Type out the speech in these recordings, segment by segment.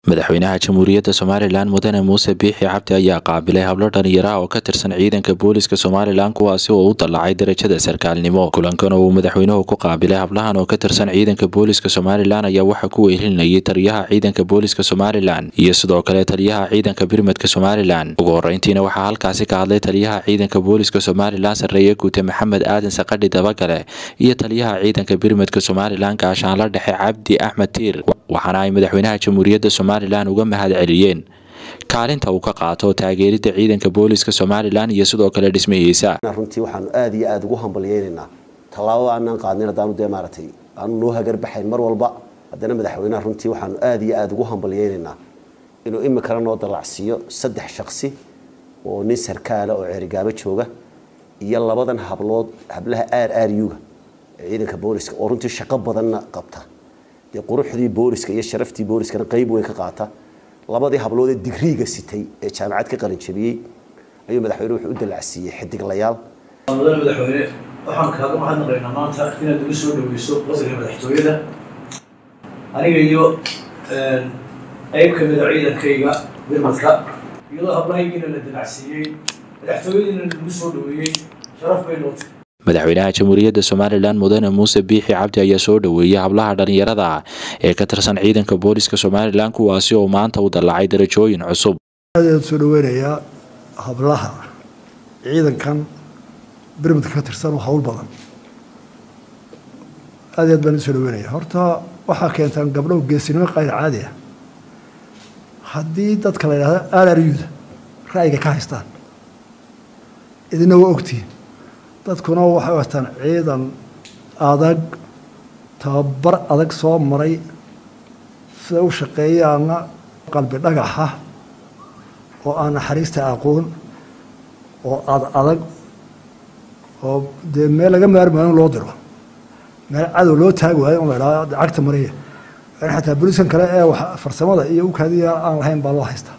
madaxweynaha jamhuuriyadda somalilan mudane muuse biixi cabdi ayaa qaabilay hablo dhalinyaraha oo ka tirsan ciidanka booliska somalilan kuwaasi oo u dallacay darajada sarkaalnimo kulankan oo uu madaxweynuhu ku qaabilay hablahan oo ka tirsan ciidanka booliska somalilan ayaa waxaa ku wehelinayay taliyaha ciidanka booliska somalilan iyo sidoo kale taliyaha ciidanka birmadka somalilan ugu horeyntiina waxaa halkaasi ka hadlay taliyaha ciidanka booliska somalilan sarreeye guute maxamed aadan saqadhi dabagale iyo taliyaha ciidanka birmadka somalilan gaashaanla dhexe cabdi axmed tiir waxaana ay madaxweynaha jamhuuriyadda somalilan uga mahad celiyeen kaalinta uu ka qaato taageeridda ciidanka booliska somalilan iyo sidoo kale dhismihiisa runtii waxaanu aada iyo aada ugu hambalyeynaynaa tallaabada aanaan qaadnin haddaanu dee maaragtay aanu noo hagarbaxayn mar walba haddana madaxweynaha runtii waxaanu aada iyo aada ugu hambalyeynaynaa inuu imikana noo dallacsiiyo saddex shaksi oo nin sarkaala oo ceerigaabo jooga iyo labadan hablood hablaha r r u-ga ee ciidanka booliska oo runtii shaqo badanna qabta dee quruxdii booliska iyo sharaftii booliskana qayb weyn ka qaata labadii habloodee digriiga sitay ee jaamacad ka qalinjabiyey ayuu madaxweyne wuxuu u dallacsiiyey xidiglayaal mudane madaxweyne waxaan kaaga mahadnaqaynaa maanta inaad ugu soo dhaweyso qasriga madaxtooyada aniga iyo qayb ka mida ciidankayga birmadka iyadoo hablahaygiina la dallacsiiyey madaxtooyadiina lagu soo dhaweeyey sharaf bay nootay madaxweynaha jamhuuriyadda somalilan mudane muuse biixi cabdi ayaa soo dhoweeyey hablaha dhalinyarada ee ka tirsan ciidanka booliska somalilan kuwaasi oo maanta u dallacay darajooyin cusub aad soo dhaweynayaa hablaha ciidankan birmadka ka tirsan oo hawl badan aad aad baan usoo dhaweynaya horta waxaa keentaan gabdho geesinimo qayr caadi ah haddii dadka la yidhahdo alaryuda ra'yiga ka haystaan idina waa ogtihiin dadkuna waxay wataan ciidan adag tababar adag soo maray sida u shaqeeyaana qalbi dhagaxa oo aan naxariista aqoon oo ad adag oo dee meel laga maarmaayo in loo diro meel cadow loo taagi waayo in la idhahdo cagta mariya in xataa boliskan kale ee farsamada iyo ukaadiya aan lahayn baa loo haystaa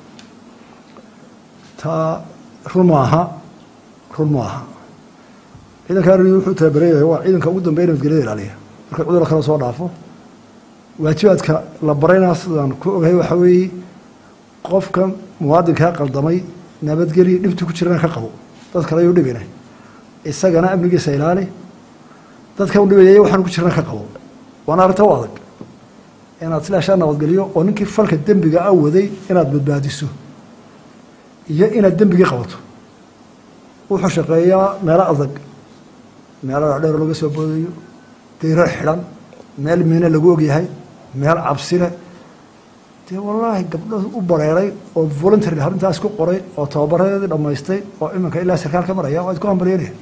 taa run maaha run maaha ciidanka arri wuxuu tababareeyahay waa ciidanka ugu dambeya nabadgelyada ilaaliya marka cudurka kale soo dhaafo waajibaadka la barayna sidaan ku ogahay waxa weeye qofka muwaadinkaa qaldamay nabadgelya dhibta ku jirana ka qabo dad kale ayuu dhibina isagana amnigiisa ilaali dadka u dhibaya waxaan ku jirana ka qabo waana arrinta u adag inaad silaashaa nabadgeliyo oo ninkii falka dembiga a waday inaad badbaadiso iyo inaad dembigii qabato wuxuu shaqeeyaa meelo adag meelo dheer laga soo boodayo dayro xidhan meel miine lagu ogyahay meel cabsile dee wallaahi gabdho u bareeray oo voluntary arrintaas ku qoray oo tababaradeedii dhammaystay oo iminka ilaa sarkaal ka maraya waa idku hambalyanaya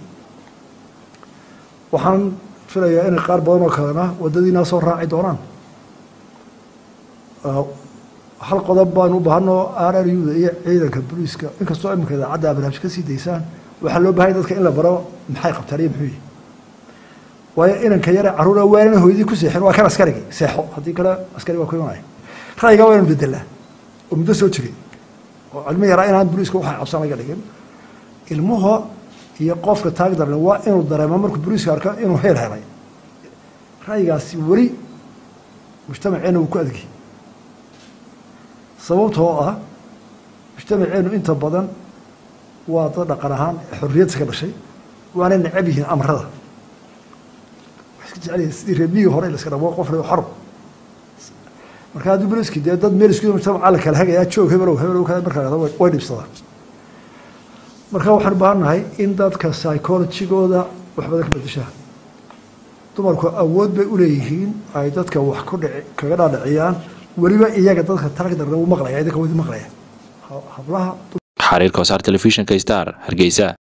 waxaan filayaa inay qaar badan oo kalena waddadiinaa soo raaci doonaan hal qodob baanu u baahanoo r r u-da iyo ciidanka booliiska inkastoo iminka idaacadda barnaamij ka sii daysaan waxaa loo bahanya dadka in la baro maxay qabtaan iyo muxuu yihi waayo inanka yare carruura waanana hooyadii ku seexin waa kan askarigii seexo haddii kale askari waa ku imanaya ra'yigaa waa inu bedelaa oo muddo soo jiray oo cilmo yaraa inaan boliiska waxay cabsan laga dhigin ilmuhu iyo qofka taag darle waa inuu dareemo markuu boliiska arko inuu heel helay ra'yigaasi weli mujtamaceena wuu ku adgi sababtoo ah mujtamaceenu inta badan waa dad dhaqan ahaan xorriyadda ka dhashay waana necab yihiin amrada wa iska jecel sidii reebiyigii hore laska dhabo qof reo xor marka haddii boliski dee dad meel isku mujtamaca la kala hagayaa joog hebelow hebelow ka markaa dhahdo way dhibsadaan marka waxaan u baahannahay in dadka psychologigooda wax badan ka bedeshaa dumarku awood bay uleeyihiin ay dadka wax ku dhici kaga dhaadhiciyaan weliba iyaga dadka taag darna wuu maqlaya idinka wadi maqlaya hablaha xariirka wasaar telefishinka star hargeysa